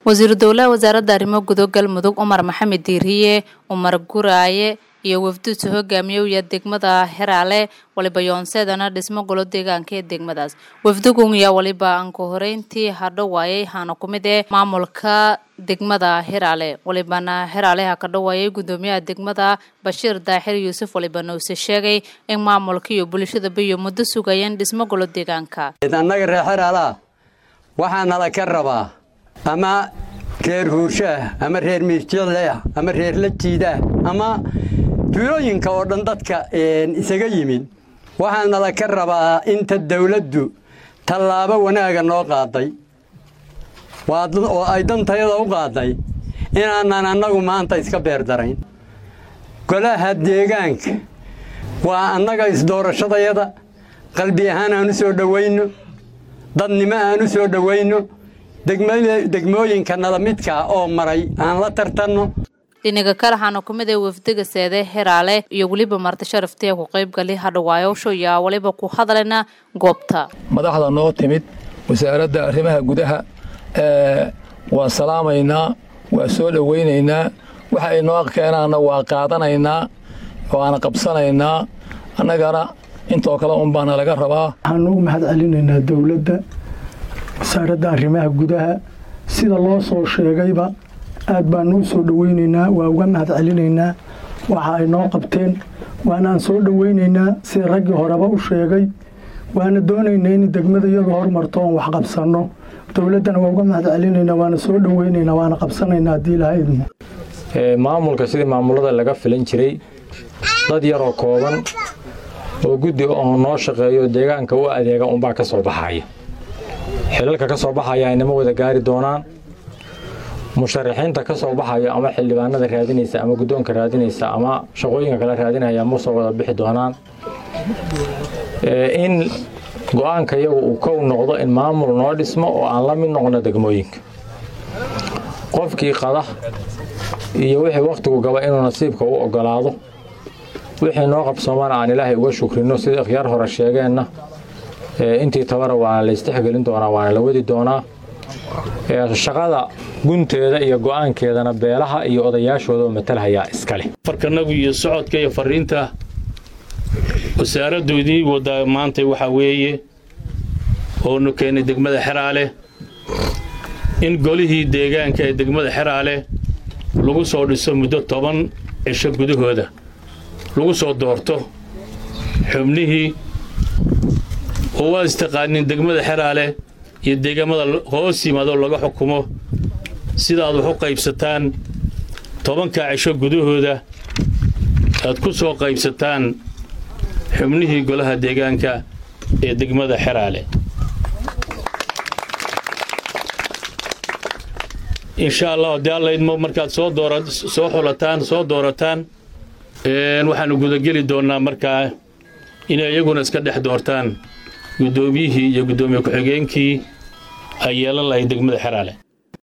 wasiiru dowlaha wasaaradda arrimo gudo galmudug cumar maxamed diiriye cumar guraaye iyo wafduudsa hogaamiyowya degmada heraale waliba yoonseedana dhismo golo deegaanka ee degmadaas wafdugunyaa waliba anka horeyntii hadho waayay haana ku mid ee maamulka degmada heraale walibana heraale ha ka dhawaayay gudoomiyaha degmada bashiir daaxir yuusuf walibana uuse sheegay in maamulka iyo bulshadaba iyo muddo sugayeen dhismo golo deegaanka annaga reer xeraalaha waxaa nala ka rabaa ama reer huurshaah ama reer miirjaleah ama reer la jiidaah ama tuulooyinka oo dhan dadka isaga yimid waxaa nala ka rabaa inta dawladdu tallaabo wanaaga noo qaaday oo ay dantayada u qaaday inaanan annagu maanta iska beerdarayn golaha deegaanka waa annaga isdoorashadayada qalbi ahaan aan u soo dhowayno dadnimo aan u soo dhowayno degmooyinka nala midkaa oo maray aan la tartanno dhinaga kale waxaana ku mid ee wafdiga seede heraale iyo weliba marti sharaftiya ku qaybgali hadhawaayowsho yaa waliba ku hadlayna goobta madaxda noo timid wasaaradda arrimaha gudaha waa salaamaynaa waa soo dhowaynaynaa waxa ay noo keenaanna waa qaadanaynaa waana qabsanaynaa annagana intoo kale unbaana laga rabaa waxaan ugu mahad celinaynaa dowladda wasaaradda arrimaha gudaha sida loo soo sheegayba aad baanu u soo dhowaynaynaa waa uga mahad celinaynaa waxa ay noo qabteen waanaan soo dhowaynaynaa sida raggii horeba u sheegay waana doonaynaa in degmada iyadu hormarto oon wax qabsanno dowladdana waa uga mahad celinaynaa waana soo dhowaynaynaa waana qabsanaynaa haddii ilaha idmo maamulka sidii maamulada laga filan jiray dad yaroo kooban oo guddi oo noo shaqeeyo deegaanka u adeega unbaa ka soo baxaya xilalka ka soo baxaya aynama wada gaari doonaan musharaxiinta ka soo baxayo ama xildhibaanada raadinaysa ama guddoonka raadinaysa ama shaqooyinka kale raadinaya ma soo wada bixi doonaan in go-aanka iyagu uu kow noqdo in maamul noo dhismo oo aan la mid noqno degmooyinka qofkii qada iyo wixii wakhtigu gaba inuu nasiibka u ogolaado wixii noo qabsoomana aan ilaahay uga shukrino sida ikhyaar hore sheegeenna intii tabara waana la istixgelin doonaa waana la wadi doonaa shaqada gunteeda iyo go'aankeedana beelaha iyo odayaashooda matalhayaa iskale farkanagu iyo socodka iyo fariinta wasaaraddoodii wadaa maanta waxaa weeye oonu keenay degmada xeraale in golihii deegaanka ee degmada xeraale lagu soo dhiso muddo toban cisho gudahooda lagu soo doorto xubnihii oo waa istaqaanin degmada xeraale iyo deegaamada hoos yimaado laga xukumo sidaad wax u qaybsataan tobankaa cisho gudahooda aad ku soo qaybsataan xubnihii golaha deegaanka ee degmada xeraale insha allah haddii allaydmo markaad soo soo xulataan soo doorataan waxaannu gudageli doonnaa markaa inay iyaguna iska dhex doortaan guddoomiyihii iyo guddoomiye ku-xigeenkii ay yeelan lahayd degmada xeraale